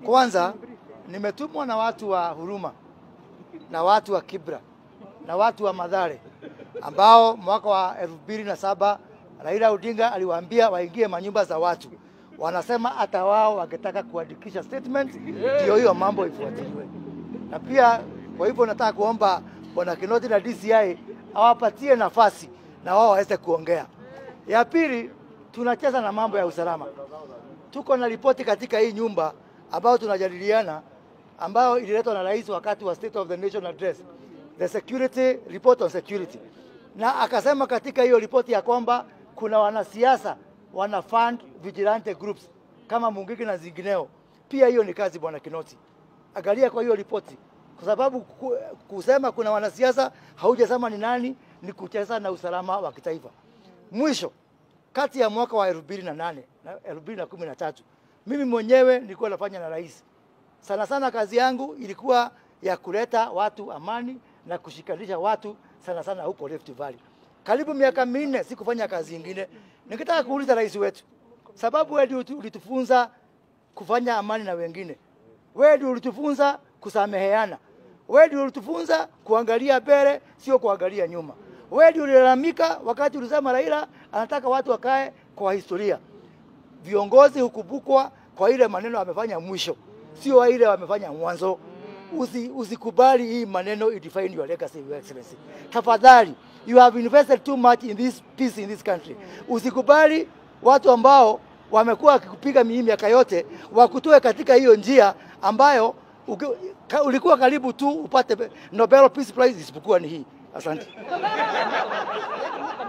Kwanza nimetumwa na watu wa Huruma na watu wa Kibra na watu wa Madhare ambao mwaka wa elfu mbili na saba Raila Odinga aliwaambia waingie manyumba za watu. Wanasema hata wao wangetaka kuandikisha statement, ndio hiyo mambo ifuatiliwe. Na pia kwa hivyo nataka kuomba bwana Kinoti na DCI awapatie nafasi na wao waweze kuongea. Ya pili, tunacheza na mambo ya usalama. Tuko na ripoti katika hii nyumba ambayo tunajadiliana, ambayo ililetwa na rais wakati wa State of the Nation Address, the security report on security, na akasema katika hiyo ripoti ya kwamba kuna wanasiasa wana fund vigilante groups kama Mungiki na zingineo. Pia hiyo ni kazi bwana Kinoti, angalia kwa hiyo ripoti, kwa sababu ku- kusema kuna wanasiasa haujasema ni nani, ni kucheza na usalama wa kitaifa. Mwisho, kati ya mwaka wa elfu mbili na nane na elfu mbili na kumi na tatu mimi mwenyewe nilikuwa nafanya na rais. Sana sana kazi yangu ilikuwa ya kuleta watu amani na kushikanisha watu sana sana huko Rift Valley. Karibu miaka minne sikufanya kazi ingine. Ningetaka kuuliza rais wetu, sababu wewe ndio ulitufunza kufanya amani na wengine, wewe ndio ulitufunza kusameheana, wewe ndio ulitufunza kuangalia mbele, sio kuangalia nyuma. Wewe ndio ulilalamika wakati ulisema Raila anataka watu wakae kwa historia. Viongozi hukumbukwa kwa ile maneno amefanya mwisho, sio ile wamefanya mwanzo. Usi, usikubali hii maneno idefine your legacy, your excellency. Tafadhali, you have invested too much in this peace in this country. Usikubali watu ambao wamekuwa wakikupiga mii miaka yote wakutoe katika hiyo njia ambayo uki, ka, ulikuwa karibu tu upate Nobel Peace Prize isipokuwa ni hii. Asante.